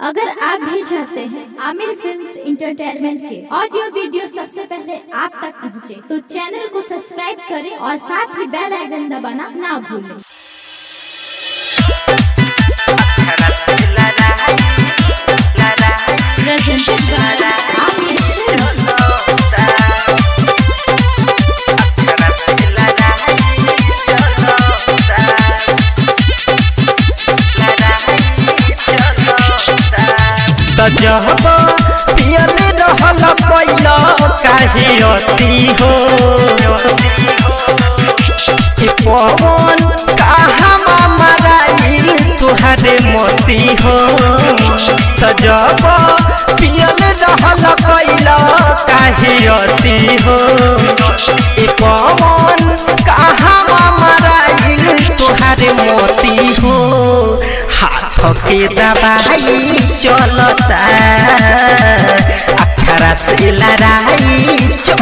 अगर आप भी चाहते हैं आमिर फिल्म इंटरटेनमेंट के ऑडियो वीडियो सबसे पहले आप तक पहुंचे, तो चैनल को सब्सक्राइब करें और साथ ही बेल आइकन दबाना ना भूलें presented by Amir Films. त जब पियले रहल पैल काहे अति हो कि पवन कहाँ मराइल तुहरे मोती हो त जब पियले रहल पैल काहे अति हो कि पवन कहाँ मराइल तुहरे मोती हो हाथ के दबाई चलता अक्षरा से लड़ाई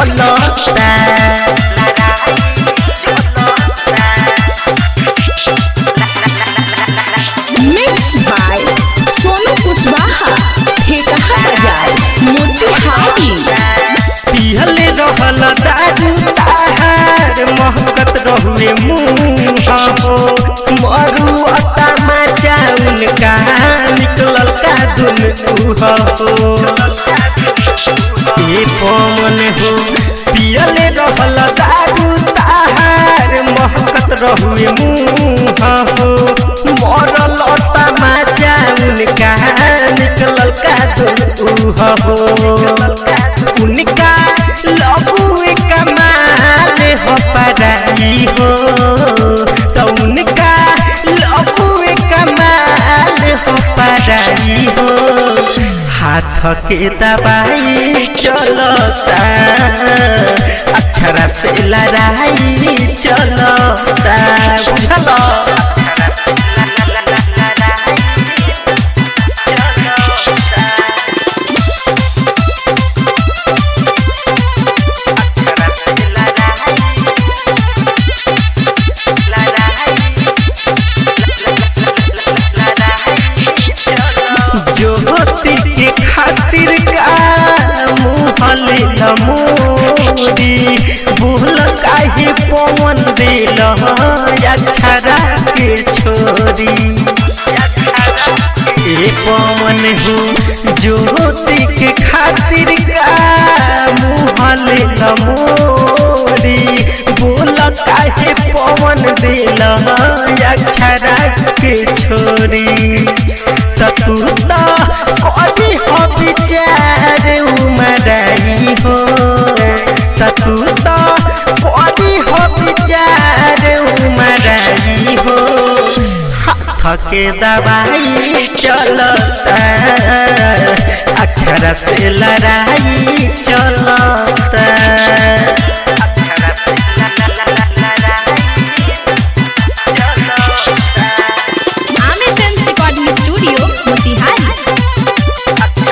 चलता मिक्स बाय सोनू कुशवाहा ठेकहा बाजार मोतिहारी पिहले रहल दारू ताहार महकत रहुए मुँह हो मरु अता मचाउन का निकलल का दुन हो ए पवन हो पियले रहल दारू ताहार महकत रहुए मुँह हो मरल अता मचाउन का निकलल का दुन हो उनका लबुए कमाल हो पराई हो तो उनका लबुए कमाल हो पराई हो हाथ के दबाई चलता अक्षरा से लड़ाई चलता बुझल ज्योति के खातिर का मुहले नमोरी भूल काहे पवन दिल अक्षरा के छोरी ए पवन हो ज्योति के खातिर का मुहले नमोरी बोल काहे पवन दिल अक्षरा के छोरी तू तो कभी हो विचार उमराई हो तू तो कभी हो विचार उमराई हो हाथ के दवाई चलता अक्षर से लड़ाई चलता Aamir film recording studio Motihari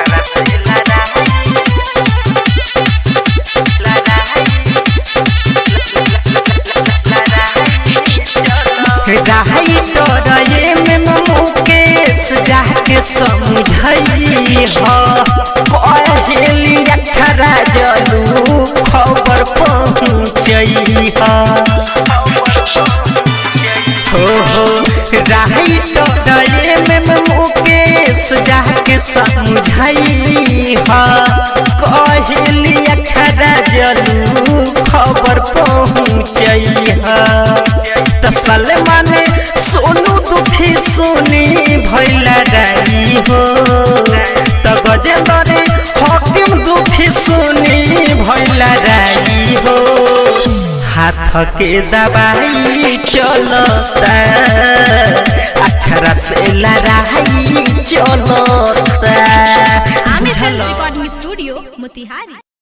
रहाई डरे में मुकेश जाके समझई हो कहली अक्षरा जलू खबर पहुँचई हो हो रहाई डरे में मुकेश जाके समझई हो कहली अक्षरा जलू खबर पहुँचई तसल माने सोनू दुखी सुनी भैला डाई हो त गजेंद्र हकीम दुखी सुनी भैला डाई हो हाथ के दबाई चलता अक्षरा से लड़ाई चलता Aamir film recording studio Motihari